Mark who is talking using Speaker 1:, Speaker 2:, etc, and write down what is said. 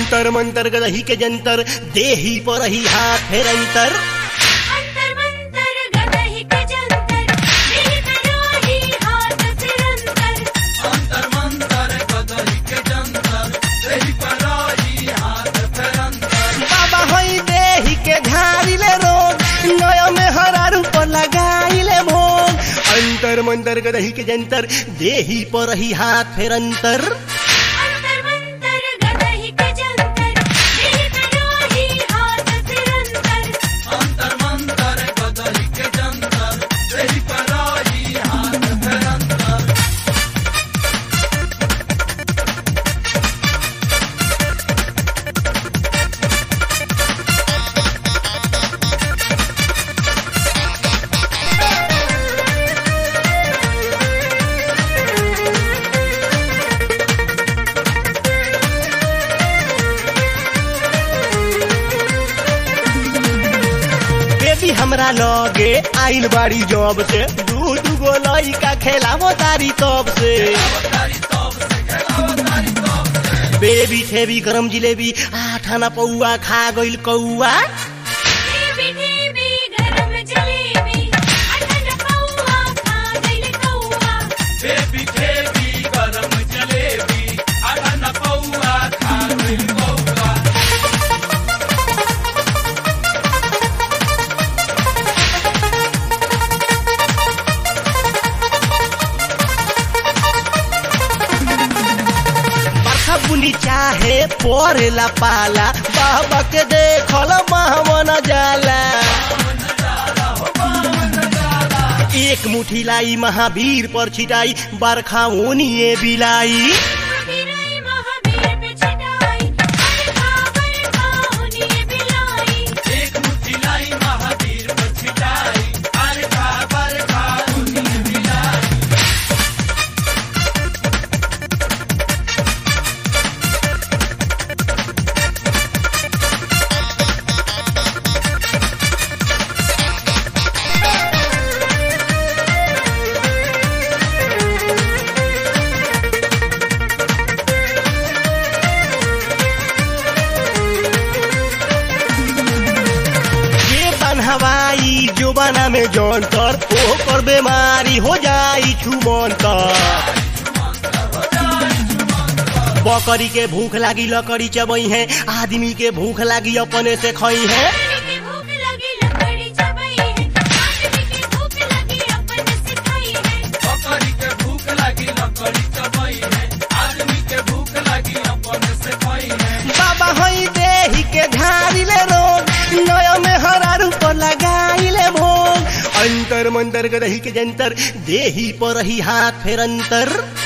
Speaker 1: अंतर मंतर गदही के जंतर देही पर ही हाथ फेर अंतर
Speaker 2: अंतर मंतर गदहि के जंतर दिल करोही हाथ फिर अंतर
Speaker 1: बाबा होई देही के झाड़िले रोग नया में हरा रूप लगाइले भोग अंतर मंतर गदही के जंतर देही पर ही हाथ फेर अंतर
Speaker 2: अंतर मंतर गदहि के जंतर दिल करोही हाथ फिर अंतर
Speaker 1: बेबी हमरा लगे आइल बाड़ी जॉब से दू दू गो लइका खेलावो तारी तब से बेबी थेबी गरम जिलेबी आठाना पौआ खा गइल कौआ
Speaker 2: देवी देवी गरम जलेबी अठन पौआ खा गइल कौआ
Speaker 1: बरखा बुनी चाहे परेला पाला बाबा के देखल महामन जाला एक मुठी लाई महावीर पर छिटाई बरखा ओनिए बिलाई
Speaker 2: महावीराई महावीर पे छटाई बरखा बरखा होनी बिलाई
Speaker 1: ये बनहवाई जुबाना में जौनतर ओकर बीमारी हो जाई छुमंतर बकरी के भूख लागी लकड़ी चबई है आदमी के भूख लागी अपने से खई है
Speaker 2: आदमी की भूख लगी लकड़ी चबाई है आदमी की भूख लगी अपन से खाई है
Speaker 1: बाबा हई देही के झाड़िले रोग नया में हरा रूप लगाइले भोग अंतर मंतर गदही के जंतर देही पर ही हाथ फेर अंतर